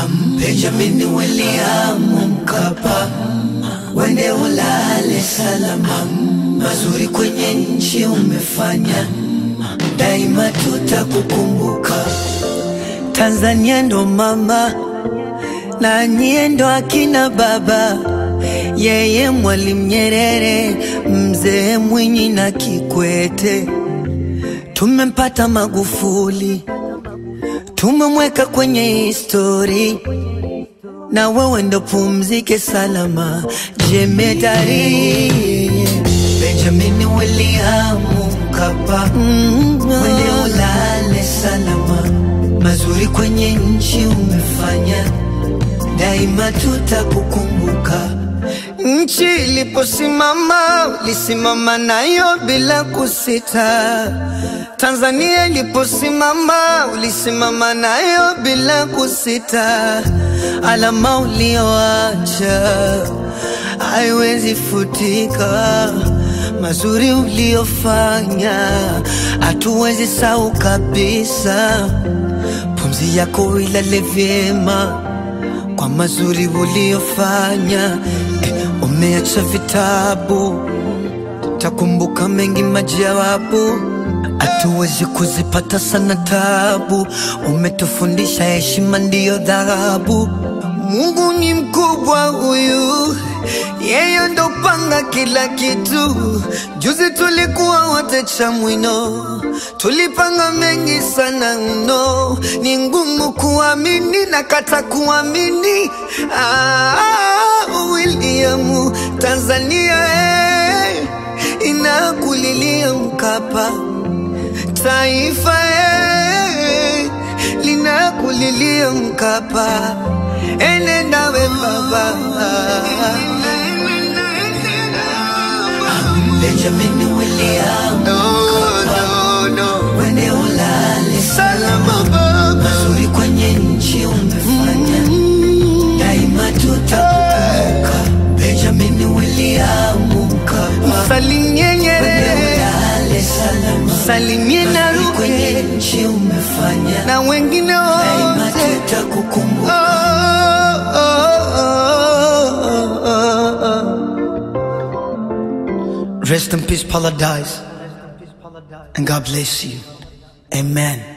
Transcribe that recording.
Benjamin William Mkapa, wende ulale salama, mazuri kwenye nchi umefanya, daima tutakukumbuka. Tanzania ndo mama na nyie ndo akina baba, yeye Mwalimu Nyerere, mzee Mwinyi na Kikwete. Tumempata Magufuli, tumemweka kwenye histori, na wewe ndo pumzike salama, jemedari Benjamin William Mkapa, wende ulale salama, mazuri kwenye nchi umefanya, daima tutakukumbuka. Nchi iliposimama ulisimama nayo bila kusita. Tanzania iliposimama ulisimama nayo bila kusita. Alama ulioacha haiwezi futika, mazuri uliofanya hatuwezi sahau kabisa. Pumzi yako ilale vyema kwa mazuri uliofanya. Eh, umeacha vitabu, takumbuka mengi majawabu, hatuwezi kuzipata sana tabu. Umetufundisha heshima ndiyo dhahabu. Mungu ni mkubwa huyu, yeye ndo panga kila kitu. Juzi tulikuwa wote Chamwino, tulipanga mengi sana mno, ni ngumu kuamini na kata kuamini. Ah, William, Tanzania eh, inakulilia Mkapa, taifa eh, linakulilia Mkapa, enenda we baba Benjamin William Mkapa, wende ulale salama baba, mazuri kwenye nchi umefanya, daima tutakukumbuka. Benjamin William Mkapa, Salimie wende Nyerere, ulale salama, salimie na mazuri kwenye Ruge nchi umefanya, na wengine daima wote. tutakukumbuka. Oh, oh, oh, oh, oh. Rest in peace, Paradise, and God bless you. Amen.